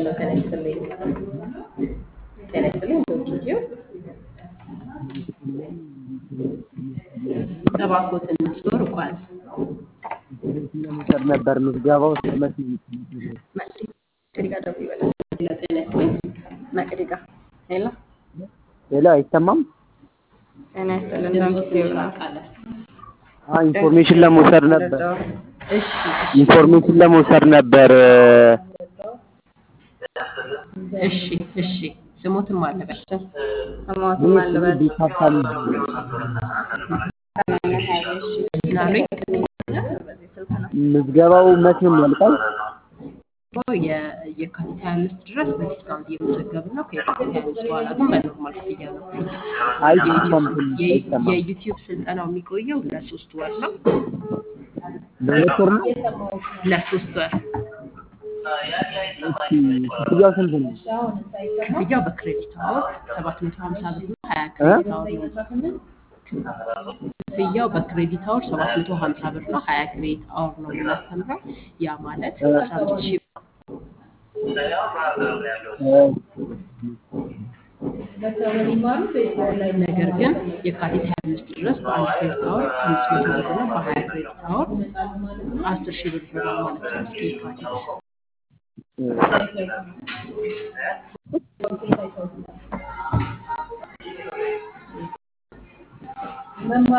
ሄሎ ጤና ይስጥልኝ። ጤና ይስጥልኝ። ዶክትዩ እባክዎትን ስቶር ጓዝ ለመውሰድ ነበር ምዝገባው መች ነው መቅዲ ጋር ደውል ይበላል። ሄሎ ጤና ይስጥልኝ። መቅዲ ጋር ሄሎ ሌላ አይሰማም? ጤና ይስጥልን። ዶክትዩ ነው። አዎ ኢንፎርሜሽን ለመውሰድ ነበር። እሺ ኢንፎርሜሽን ለመውሰድ ነበር። እሺ እሺ ስሞትም አለበት ስሞትም አለበት ቢካፋል ምናሉኝ ምዝገባው መች ነው የሚያልቀው? የካቲት ሀያ አምስት ድረስ በዲስካውንት እየመዘገብን ነው። ከየካቲት ሀያ አምስት በኋላ ግን በኖርማል ክፍያ ነው። አይሰማም ትንሽ አይሰማም። የዩቲዩብ ስልጠናው የሚቆየው ለሶስት ወር ነው። ለሁለት ወር ነው? ለሶስት ወር እሺ ክፍያው ስንት ነው? ክፍያው በክሬዲት አወር ሰባት መቶ ሀምሳ ብር ነው። ሀያ እ? ክሬዲት አወር ነው። ክፍያው በክሬዲት አወር ሰባት መቶ ሀምሳ ብር ነው። ሀያ ክሬዲት አወር ነው የምናስተምረው። ያ ማለት እ? አስራ አምስት ሺህ ብር ነገር ግን የካቲት ሀያ አምስት ድረስ በአንድ ክሬዲት አወር አምስት መቶ ብር ነው። በሀያ ክሬዲት አወር አስር ሺህ ብር ይሆናል ማለት ነው። እስከ የካቲት